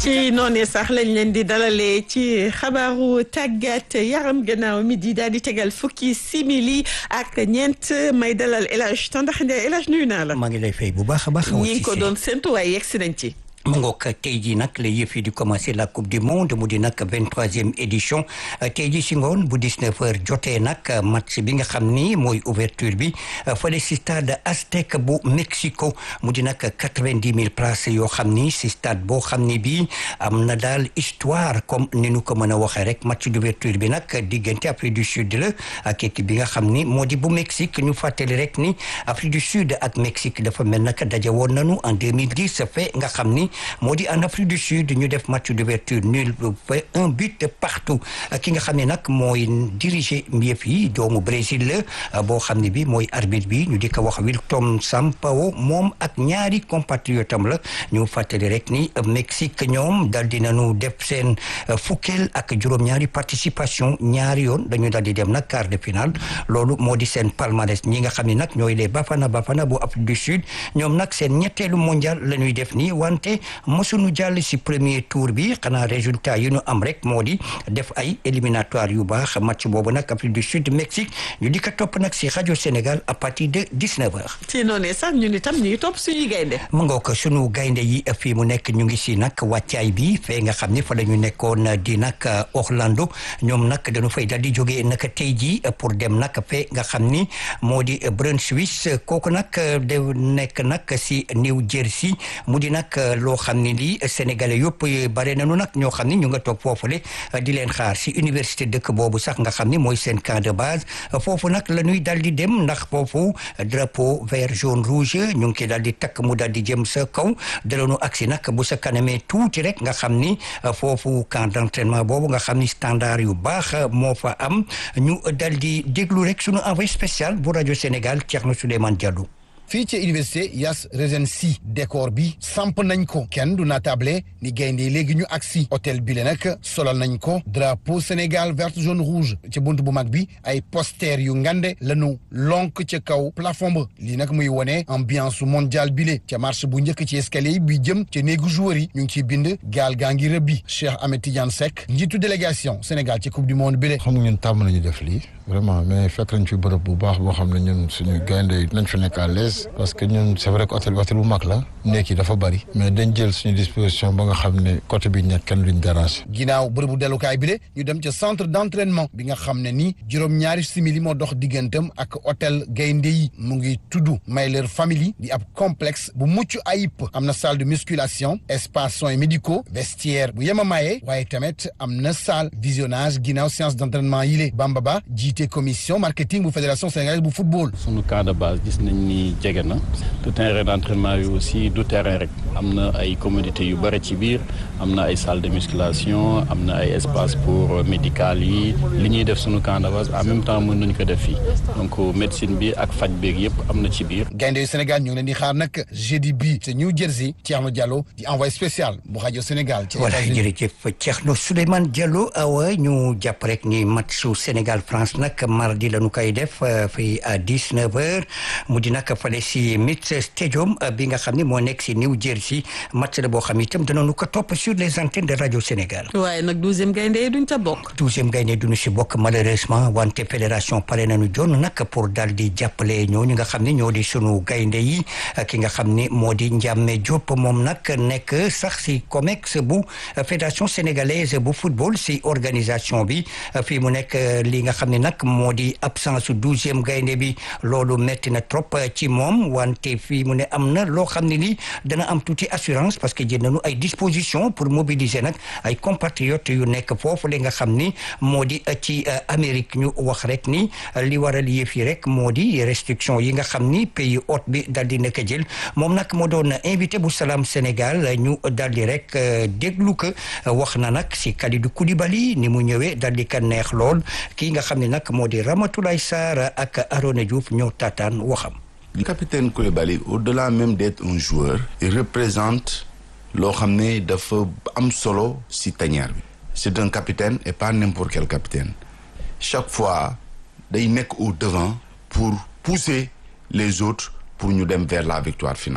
ci noonu sax lañ leen di dalalee ci xabaaru tàggat yaram gannaaw mi di daal di tegal fukki simili ak ñeent may dalal El Hadj Tandax Ndiaye El Hadj nuyu naa la. maa ngi lay fay bu baax a baax. ñi ngi ko doon séntu waaye yegg si nañ ci. mu ngoog tey jii nag la yëf yi di commencé la coupe du monde mu di nag vingt troisième édition tey jii si ngoon bu dix neuf heures jotee nag match bi nga xam ni mooy ouverture bi fële si stade Aztec bu Mexico mu di nag quatre vingt dix mille places yoo xam ni si stade boo xam ni bii am na daal histoire comme ni nu ko mën a waxee rek match d'ouverture bi nag diggante Afrique du Sud la ak équipe bi nga xam ni moo di bu Mexique ñu fàttali rek ni Afrique du Sud ak Mexique dafa mel nag daje woon nañu en deux mille dix fait nga xam ni. moo di en Afrique du Sud ñu def match d'ouverture nul fait un but partout ki nga xam ne nag mooy diriger yëf yi doomu Brésil la boo xam ne bi mooy arbitre bi ñu di ko wax Wilton Sampaio moom ak ñaari compatriotam la ñu fàttali rek ni Mexique ñoom dal di nañu def seen fukkeel ak juróom-ñaari participation ñaari yoon dañu dal di dem nag quart de finale loolu moo di seen palmarès ñi nga xam ne nag ñooy les Bafana Bafana bu Afrique du Sud ñoom nag seen ñetteelu mondial la ñuy def nii wante mësuñu jàll si premier tour bi xanaa résultat yi ñu am rek moo di def ay éliminatoire yu baax match boobu nag Afrique du Sud Mexique ñu di ko topp nag si rajo Sénégal à partir de dix neuf heures. ci noonu sax ñun itam ñu ngi topp suñuy gaynde. mu ngoo ko sunu gaynde yi fii mu nekk ñu ngi si nag wàccaay bi fee nga xam ne fa la ñu nekkoon di nag Orlando ñoom nag dañu fay dal di jógee nag tey jii pour dem nag fee nga xam ni moo di Brunswick kooku nag de nekk nag si New Jersey mu di nag loo xam ne lii sénégalais yëpp bare nañu nag ñoo xam ne ñu nga toog foofule di leen xaar si université dëkk boobu sax nga xam ne mooy seen camp de base foofu nag la ñuy dal di dem ndax foofu drapeau vert jaune rouge ñu ngi koy dal di takk mu dal di jëm sa kaw dalanu agsi nag bu sa kanamee tuuti rek nga xam ni foofu camp d'entraînement boobu nga xam ni standard yu baax moo fa am ñu dal di déglu rek sunu envoyé spécial bu rajo Sénégal Thierno Souleymane Diallo fii ci université Yas Regency décor bi samp nañ ko kenn du natable ni gaynde léegi ñu agsi hôtel bi le nag solal nañ ko drapeau Sénégal vert jaune rouge ci bunt bu mag bi ay poster yu ngande lañu lonk ca kaw plafond ba lii nag muy wone ambiance mondial bi le ca marche bu njëkk ci escalier yi bi jëm ca néegu joueur yi ñu ngi ciy bind gaal gaa ngi rëbbi Cheikh Ahmed Tidiane Seck njiitu délégation Sénégal ci coupe du monde bi le xam nga ñun tàmm nañu def lii vraiment mais fekk nañ fi bërëb bu baax boo xam ne ñun suñu gaynde yi nañ fi nekk à l'aise parce que ñun c'est vrai que hôtel bi hôtel bu mag la nekk yi dafa bari mais dañ jël suñu disposition ba nga xam ne côté bi ñett kenn duñ déranger. ginnaaw bërëbu dellukaay bi de ñu dem ca centre d'entraînement bi nga xam ne ni juróom-ñaari simili moo dox diggantam ak hôtel gaynde yi mu ngi tudd Mayler Family di ab complexe bu mucc ayib am na salle de musculation espace soins médicaux vestiaire bu yemamaye waaye tamit am na salle visionnage ginnaaw séance d'entraînement yi le Bamba Ba jiite commission marketing bu fédération sénégalaise bu football. sunu camp de base gis nañ ni jege na te terrain d'entraînement bi aussi du terrain rek am na ay commodités yu bëri ci biir am na ay salle de musculation am na ay espace pour médical yi li ñuy def sunu camp de base en même temps mën nañu ko def fii donc médecine bi ak faj beeg yëpp am na ci biir. gaynde yu Sénégal ñu ngi leen di xaar nag jeudi bi te New Jersey Thierno Diallo di envoyé spécial bu rajo Sénégal. ci voilà jërëjëf Thierno Souleymane Diallo awa ñu jàpp rek ni match su Sénégal France nag mardi la ñu koy def fii à dix neuf heures mu di nag fale si Meets Stadium bi nga xam ne moo nekk si New Jersey match la boo xam itam danañu ko topp sur les antennes de rajo Sénégal. waaye nag douzième gaynde yi duñ ca bokk. douzième gaynde duñu si bokk malheureusement wante fédération pare nañu jonn nag pour daal di jàppale ñooñu nga xam ne ñoo di sunu gaynde yi ki nga xam ne moo di Ndiame Diop moom nag nekk sax si COMEX bu fédération sénégalaise bu football si organisation bi fii mu nekk li nga xam ne nag moo di absence douzième gaynde bi loolu metti na trop ci moom wante fii mu ne am na loo xam ne ni dana am tuuti assurance parce que jël nañu ay dispositions pour mobiliser nag ay compatriotes yu nekk foofu li nga xam ni moo di ci Amérique ñu wax rek ni li waral yëf yi rek moo di restriction yi nga xam ni pays hôte bi dal di nekk jël moom nag moo doon invité bu Salam Sénégal ñu dal di rek déglu ko wax na nag si Kalidou Koulibaly ni mu ñëwee dal di ka neex lool kii nga xam ne nag moo di Ramatoulaye Sarr ak Arona Diouf ñoo taataan waxam. Le capitaine Koulibaly au-delà même d'être un joueur il représente loo xam ne dafa am solo si tanière bi c'est un capitaine et pas n'importe quel capitaine chaque fois day nekk au devant pour pousser les autres pour ñu dem vers la victoire finale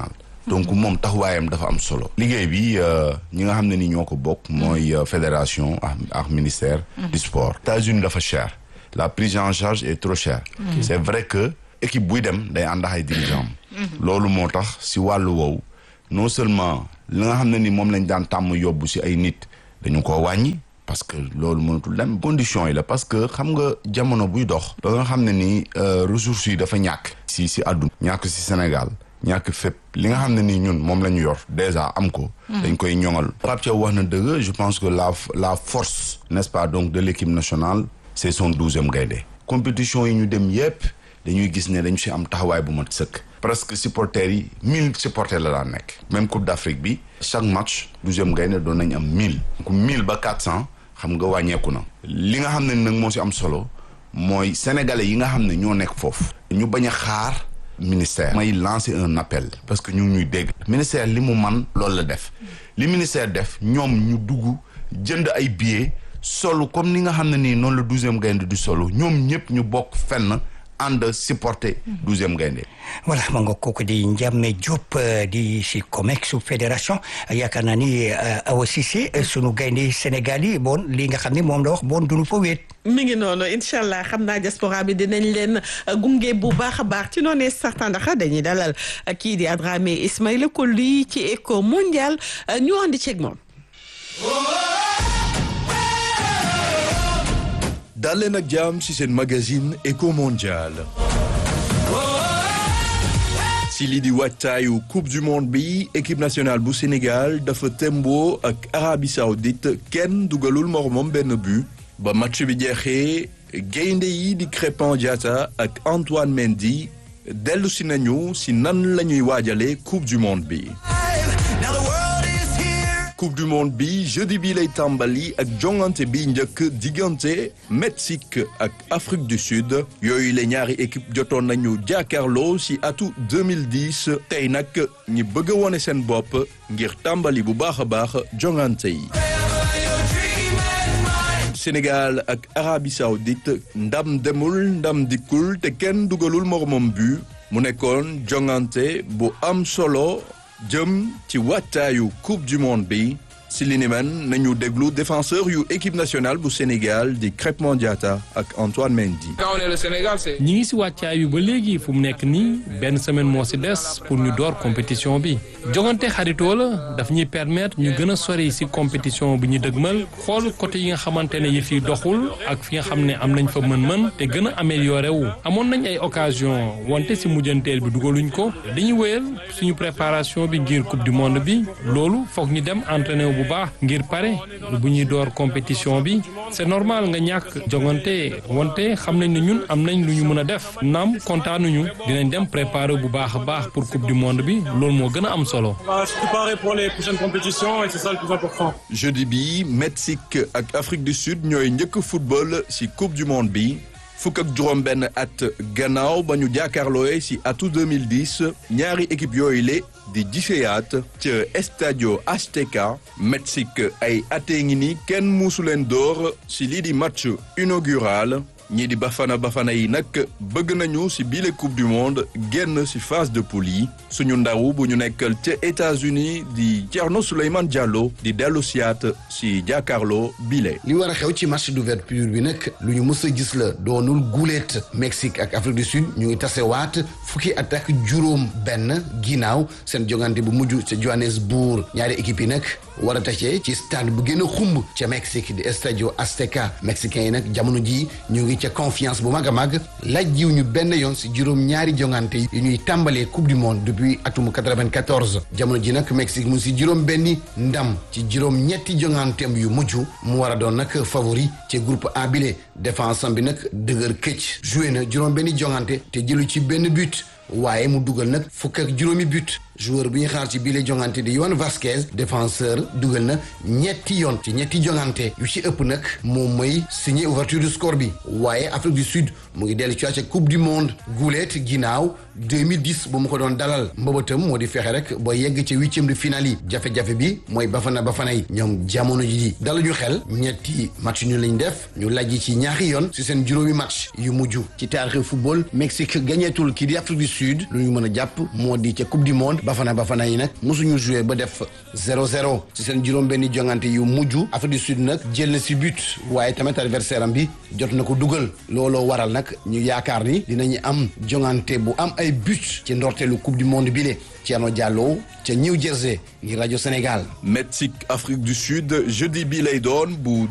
donc moom taxawaayam dafa am solo liggéey bi ñi nga xam ne ni ñoo ko bokk mooy fédération ak ak ministère du sport États-Unis dafa cher la prise en charge est trop chère c'est vrai que équipe buy dem day ànd ak ay dirigeants loolu moo tax si wàllu woowu non seulement li nga xam ne ni moom lañ daan tàmm yóbbu si ay nit dañu ko wàññi parce que loolu mënatul dem condition yi la parce que xam nga jamono buy dox ba nga xam ne ni ressources yi dafa ñàkk si si àdduna ñàkk si Sénégal ñàkk fépp li nga xam ne ni ñun moom la ñu yor déjà am ko dañ koy ñoŋal Pape Thiaw wax na dëgg je pense que la la force n'est-ce pas donc de l'équipe nationale c'est son douzième gaynde compétition yi ñu dem yépp dañuy gis ne dañu si am taxawaay bu mat sëkk presque supporters yi mille supporters la daan nekk même Coupe d'Afrique bi chaque match douzième gaynde doon nañ am mille donc mille ba quatre cents xam nga wàññeeku na li nga xam ne nag moo si am solo mooy sénégalais yi nga xam ne ñoo nekk foofu ñu bañ a xaar ministère may lancer un appel parce que ñu ngi ñuy dégg ministère li mu man loolu la def li ministère def ñoom ñu dugg jënd ay billets solo comme ni nga xam ne nii noonu la douzième gaynde du solo ñoom ñëpp ñu bokk fenn ànd supporter douzième gaynde voilà ma nga kooku di Ndiame Diop di si COMEX fédération yaakaar naa ni Awa Cissé sunu gaynde Sénégal yi bon li nga xam ne moom la wax bon duñu fa wéet mi ngi noonu incha allah xam naa diaspora bi dinañ leen gunge bu baax a baax ci noonu certain ndax dañuy dalal kii di Adramé Ismaïla Coly ci éco mondial ñu andi ceeg moom. dal leen ak jàmm ci seen magazine éco mondial ci lii di waajtaayu coupe du monde bi équipe nationale bu Sénégal dafa tembo ak Arabie Saoudite kenn dugalul moromam benn but ba match bi jeexee gaynde yi di Crépin Diatta ak Antoine Mendy dellu si nañu si nan la ñuy waajale coupe du monde bi coupe du monde bi jeudi bi lay tàmbali ak jongante bi njëkk diggante Mexique ak Afrique du Sud yooyu la ñaari équipe jotoon nañu jàkkaarloo ci atu 2010 tey nag ñi bëgg a wone seen bopp ngir tàmbali bu baax a baax jongante yi Sénégal ak Arabie Saoudite ndam demul ndam dikkul te kenn dugalul moromam bu mu nekkoon jongante bu am solo jëm ci wattaayu coupe du monde bi si li ni men nañu déglu défenseur yu équipe nationale bu Sénégal di Crépin Diatta ak Antoine Mendy. ñi ngi si wàccaay yu ba léegi fu mu nekk nii benn semaine moo si des pour ñu door compétition bi jogante xaritoo la daf ñuy permettre ñu gën a sori si compétition bi ñu dëgmal xool côté yi nga xamante ne yëf yi doxul ak fi nga xam ne am nañ fa mën-mën te gën a amélioré wu amoon nañ ay occasion wante si mujjanteel bi dugaluñ ko dañuy wéyal suñu préparation bi ngir coupe du monde bi loolu foog ñu dem entraîné wu bu baax ngir pare bu ñuy door compétition bi c'est normal nga ñàkk jogante wante xam nañ ne ñun am nañ lu ñu mën a def naam kontaanuñu dinañ dem préparer bu baax a baax pour coupe du monde bi loolu moo gën a am solo. préparer pour les prochaines compétitions et c'est ça le plus important. jeudi bi Mexique ak Afrique du Sud ñooy njëkk football ci coupe du monde bi. fukk ak juróom benn at gannaaw ba ñu jàkkaarlooye ci atu 2010 ñaari équipe yooyu le di giseyaat ca Estadio Azteca Mexique ay atee ngi ni kenn muusu leen door ci lii di match inaugural ñii di bafana bafana yi nag bëgg nañu ci bile coupe du monde génn ci phase de poule yi suñu ndaw bu ñu nekkal ca États-Unis di Thierno Souleymane Diallo di dellu siyaat ci jàkkaarloo bile. li war a xew ci match d'ouverture bi nag lu ñu mës a gis la doonul guuleet Mexique ak Afrique du Sud ñu ngi tasewaat fukki at ak juróom benn ginnaaw seen jongante bu mujj ca Johannesburg ñaari équipe yi nag war a tase ci stade bu gën a xumb ca Mexique di Estadio Azteca mexicains yi nag jamono ji ñu ngi ca confiance bu mag a mag laaj jiw ñu benn yoon si juróom ñaari jongante yi ñuy tàmbalee coupe du monde depuis atum 94 jamono ji nag Mexique mu si juróom benni ndam ci juróom ñetti jonganteem yu mujj mu war a doon nag favori ci groupe A bile défense am bi nag dëgër këcc joué na juróom benni jongante te jëlu ci benn but waaye mu dugal nag fukk ak juróomi but joueur bi ñu xaar ci biile jongante di Yohan Vasquez défenseur dugal na ñetti yoon ci ñetti jongante yu ci ëpp nag moom mooy signé ouverture du score bi waaye Afrique du Sud mu ngi dellu ci ca coupe du monde guuleet ginnaaw 2010 bu mu ko doon dalal mbëbëtam moo di fexe rek ba yegg ci huitième de finale yi jafe-jafe bi mooy bafana bafana yi ñoom jamono ji di daluñu xel ñetti match ñu lañ def ñu lajji ci ñaari yoon ci seen juróomi match yu mujj ci taarixi football Mexique gañeetul kii di Afrique du Sud lu ñu mën a jàpp moo di ca coupe du monde Bafana Bafana yi nag mosuñu joué ba def 0-0 ci seen juróom-benni jongante yu mujj Afrique du Sud nag jël na si but waaye tamit adversaire am bi jot na ko dugal looloo waral nag ñu yaakaar ni dinañu am jongante bu am ay but ci ndorteelu coupe du monde bile Thierno Diallo ca New Jersey ngir rajo Sénégal. Mexique Afrique du Sud jeudi bi lay doon bu